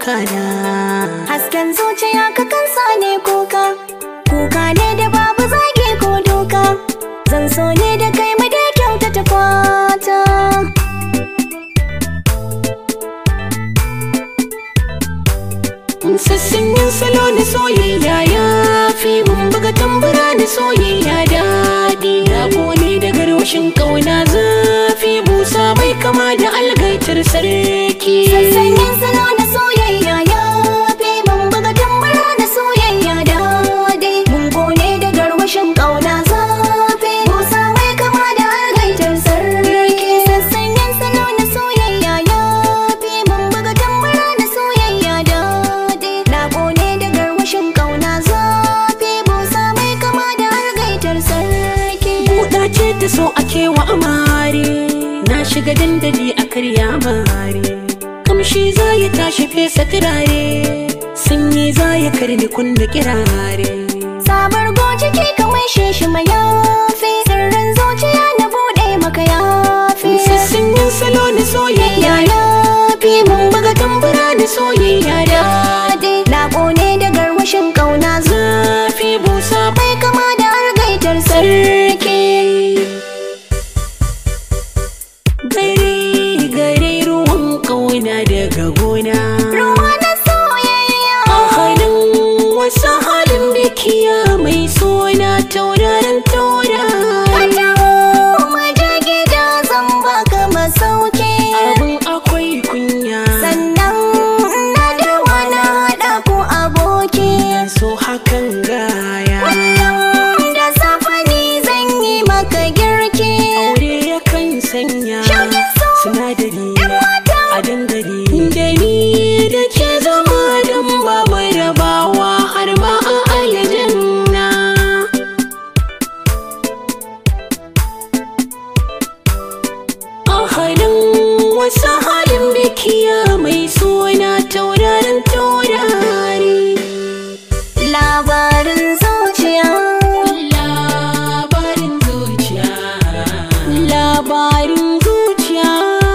kuka na Hasken zuciya ka kansa ne kuka Kuka ne da babu zagi ko doka Zan so ne da kai mu da kyautata fata sassan yin salo na soyayya ya fi mun buga tambura na soyayya daɗi rabo ne da garwashin ƙauna zafi busa bai kama da algaitar sarki Sassanyin salo na soyayya ya fi mun buga tambara na soyayya daɗi Mun kone da garwashin ƙauna zafi Musa mai kama da algaitar sarki Sassanyin salo na soyayya ya fi mun buga tambara na soyayya daɗi Na kone da garwashin ƙauna zafi Musa mai kama da algaitar sarki buɗa ce ta so a kewa amare na shiga dandali a karya mare kamshi za ya tashi fesa turare sanyi za ya karni kunna kirare Sabar goji ke kamar shi mayafi Sirrin zuciya na buɗe maka yafi sassan yin salo na soyayya Ya yafi mun buga tambura na soyayya daɗi Na ƙone da garwashin ƙauna zafi busa bai kama da algaitar sarki gare gare ruwan kauna daga gona Ruwa na soyayya a halin wasu halin bikiya mai suna tauraron taurari Taho mu je gida zan baka masauki abin akwai kunya Sannan na da wani haɗa ku aboki so hakan gaya Da safe ni zan yi maka girki aure yakan sanya Shauƙin so sinadari mata a dangare da ni da ke zama don babu rabawa har ma a aljanna a halin wasu halin bikiya mai suna tauraron taurari Labarin zuciya labarin zuciya labarin zuciya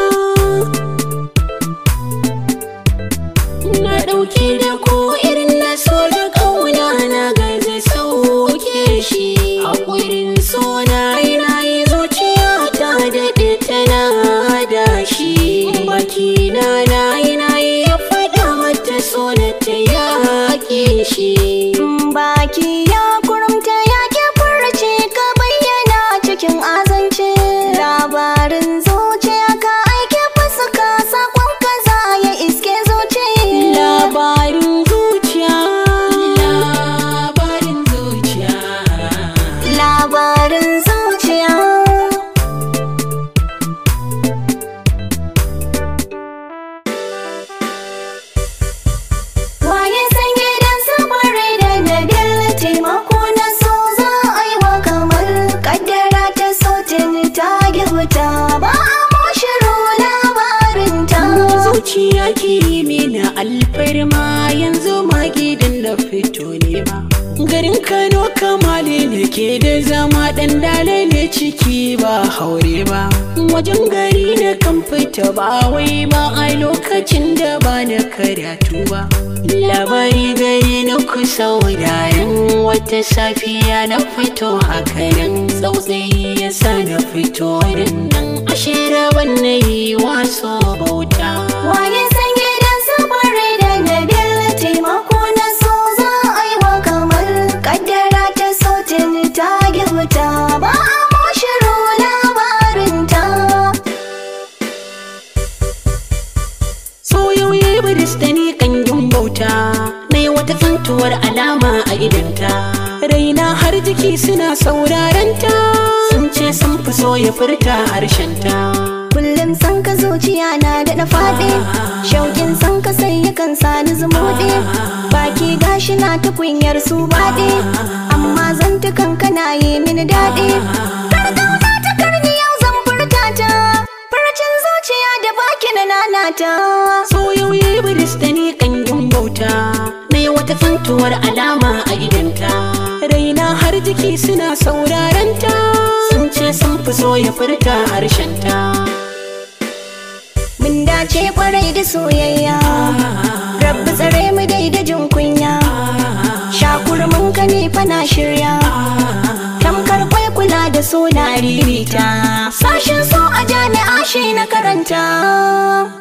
na ɗauke da ko irin na so da ƙauna na gaza sauke shi haƙurin so na yi na yi zuciya ta daɗe tana da shi baki na na yi na yi ya faɗa mata so na ta yaƙe shi Baki ya kurumta ya ke furce ka bayyana cikin azance Labarin zuciya ka aike fuska sakon kaza ya iske zuciya labarin zuciya labarin zuciya Labarin zuciya Waye san gidan sabare da nabil taimako na so za a yi wa kamar kaddara ta sautin ta girta ba a moshiro labarinta zuciya ki mini alfarma yanzu ma gidan na fito ne ba garin kano kamale ne ke da zama dan dalile ciki ba haure ba wajen gari na kan fita ba wai ba a lokacin da ba na karatu ba labari gari na kusa wuraren wata safiya na fito hakanan tsautsayi ya sa na fito nan ashe rabon na yi waso bauta Waye san gidan sabare da nabil taimako na so za a yi wa kamar kaddara ta sautin ta girta ba a moshiro labarinta so yau ya yi biris da ni kangin bauta na yi wata tsantuwar alama a idanta raina har jiki suna saurarenta sun ce sun fi so ya furta harshenta Kullum san ka zuciya na da na faɗi Shauƙin san ka sai yakan sani zumuɗi Baki gashi na ta kunyar su baɗi Amma zantukan kana yi mini daɗi Karkauna ta karni yau zan furta ta Farcin zuciya da baki na nanata so yau ya yi biris da ni kangin bauta na yi wata tsantuwar alama a idanta raina har jiki suna saurarenta sun ce sun fi so ya furta harshenta Mun dace kwarai da soyayya Rabbi so na ririta sashin so a jami'a shi na karanta